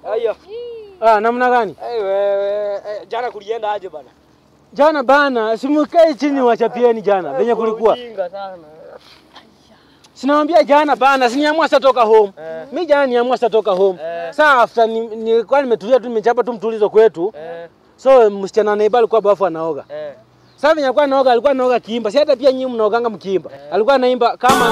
Aya. Ah, namna gani? Eh, wewe eh, jana kulienda aje bana? Jana bana, simukae chini wachapieni jana venye kulikuwa. Ujinga sana. Sinawambia jana bana, siniamua sasa toka home. Eh. Mi jana niamua sasa toka home. Eh. Saa after ni- nilikuwa nimetulia tu nimechapa tu mtulizo kwetu. Eh, So msichana neiba alikuwa bafu anaoga. eh. Sasa venye alikuwa anaoga, alikuwa anaoga kiimba. Si hata pia nyinyi mnaoganga mkiimba. Alikuwa anaimba kama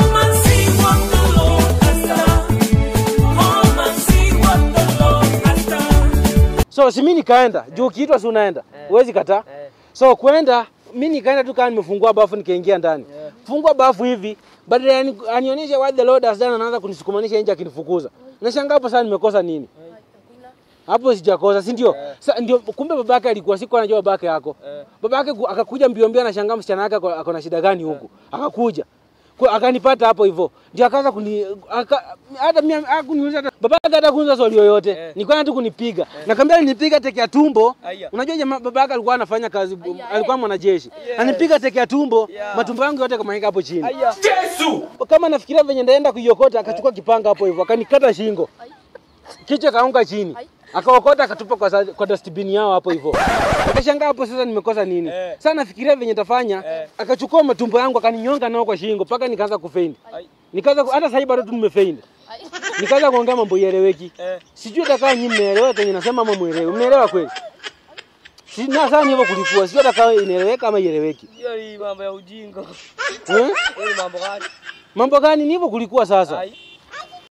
So si mimi nikaenda. Juu ukiitwa si unaenda. Eh. Huwezi kataa. Eh. So kwenda mimi nikaenda tu kama nimefungua bafu nikaingia ndani. Yeah. Fungua bafu hivi, badala ya ani- anionyeshe what the Lord has done anaanza kunisukumanisha nje akinifukuza. Nashangaa hapo sasa nimekosa nini? Hapo sijakosa, si ndio? Yeah. Sasa ndio kumbe babake alikuwa siko anajua babake yako. Eh. Babake ku- akakuja mbio mbio anashangaa msichana wake ako- ako na shida gani huku. Akakuja. Kwa akanipata hapo hivyo. Ndio akaanza kuni aka, hata mimi hakuniuliza hata babake hata kuniuliza swali yoyote. Eh. Nilikuwa tu kunipiga. Nakwambia alinipiga teke ya tumbo. Aya. Unajua jamaa babake alikuwa anafanya kazi alikuwa mwanajeshi. Yes. Anipiga teke ya tumbo, Yeah. matumbo yangu yote kama hapo chini. Aya. Kama nafikiria venye ndaenda kuiokota akachukua kipanga hapo hivyo akanikata shingo. Kichwa kaanguka chini. Akaokota akatupa kwa, sa- kwa dustbin yao hapo hivyo. Akashangaa hapo sasa nimekosa nini? Eh. Sasa nafikiria venye tafanya Eh. akachukua matumbo yangu akaninyonga nao kwa shingo mpaka nikaanza kufeint. Ai. Nikaanza ku- hata sasa hivi bado tu nimefeint. Nikaanza kuongea mambo ieleweki. Eh. Sijui hata kama nyinyi mnaelewa kenye nasema ama muelewe. Mnaelewa kweli? Si na sasa ni hivyo kulikuwa. Sijui hata kama inaeleweka ama ieleweki. Hiyo ni mambo ya ujinga. Eh? Hiyo ni mambo gani? Mambo gani ni hivyo kulikuwa sasa? Ai.